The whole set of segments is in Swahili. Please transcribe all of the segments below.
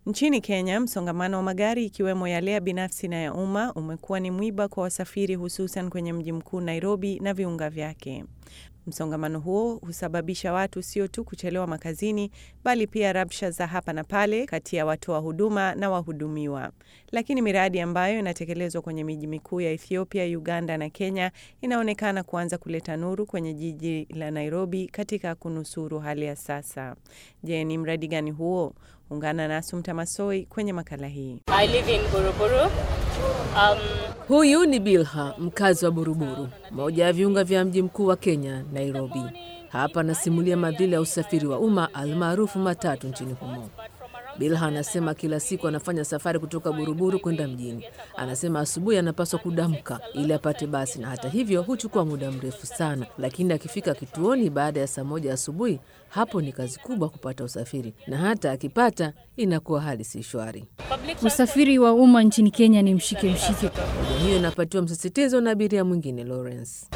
Nchini Kenya, msongamano wa magari ikiwemo yale ya binafsi na ya umma umekuwa ni mwiba kwa wasafiri, hususan kwenye mji mkuu Nairobi na viunga vyake. Msongamano huo husababisha watu sio tu kuchelewa makazini, bali pia rabsha za hapa na pale kati ya watoa huduma na wahudumiwa. Lakini miradi ambayo inatekelezwa kwenye miji mikuu ya Ethiopia, Uganda na Kenya inaonekana kuanza kuleta nuru kwenye jiji la Nairobi katika kunusuru hali ya sasa. Je, ni mradi gani huo? Ungana na Asumta Masoi kwenye makala hii. I live in Buruburu. Um, Huyu ni Bilha, mkazi wa Buruburu, moja ya viunga vya mji mkuu wa Kenya, Nairobi. Hapa anasimulia madhila ya usafiri wa umma almaarufu matatu nchini humo. Bilha anasema kila siku anafanya safari kutoka Buruburu kwenda mjini. Anasema asubuhi anapaswa kudamka ili apate basi, na hata hivyo huchukua muda mrefu sana, lakini akifika kituoni baada ya saa moja asubuhi, hapo ni kazi kubwa kupata usafiri, na hata akipata inakuwa hali si shwari. public Usafiri wa umma nchini Kenya ni mshike mshike. Hoja hiyo inapatiwa msisitizo na abiria mwingine Lawrence.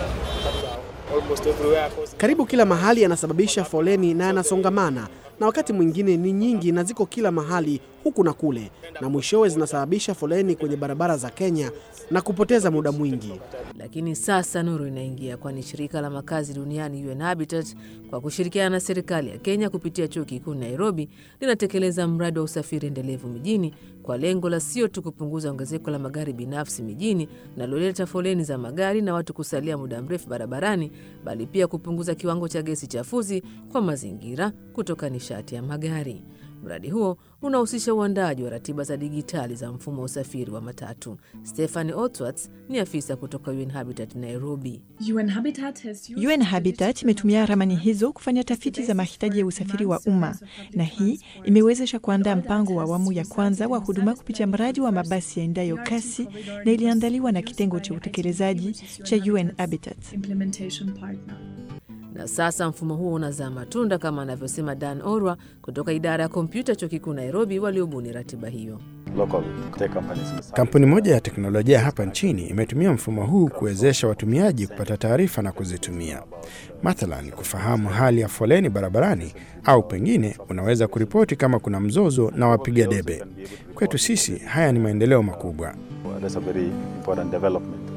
Karibu kila mahali yanasababisha foleni na yanasongamana, na wakati mwingine ni nyingi na ziko kila mahali huku na kule, na mwishowe zinasababisha foleni kwenye barabara za Kenya na kupoteza muda mwingi. Lakini sasa nuru inaingia, kwani shirika la makazi duniani UN Habitat kwa kushirikiana na serikali ya Kenya kupitia chuo kikuu Nairobi linatekeleza mradi wa usafiri endelevu mijini kwa lengo la sio tu kupunguza ongezeko la magari binafsi mijini linaloleta foleni za magari na watu kusalia muda mrefu barabarani, bali pia kupunguza kiwango cha gesi chafuzi kwa mazingira kutoka nishati ya magari. Mradi huo unahusisha uandaji wa ratiba za dijitali za mfumo wa usafiri wa matatu. Stephanie Otwats ni afisa kutoka UN Habitat Nairobi. UN Habitat has used UN Habitat imetumia ramani hizo kufanya tafiti za mahitaji ya usafiri wa umma, na hii imewezesha kuandaa mpango wa awamu ya kwanza wa huduma kupitia mradi wa mabasi yaendayo kasi, na iliandaliwa na kitengo cha utekelezaji cha UN Habitat. implementation partner. Na sasa mfumo huo unazaa matunda kama anavyosema Dan Orwa kutoka idara ya kompyuta chuo kikuu Nairobi, waliobuni ratiba hiyo. Kampuni moja ya teknolojia hapa nchini imetumia mfumo huu kuwezesha watumiaji kupata taarifa na kuzitumia, mathalan kufahamu hali ya foleni barabarani, au pengine unaweza kuripoti kama kuna mzozo na wapiga debe. Kwetu sisi haya ni maendeleo makubwa. That's a very important development.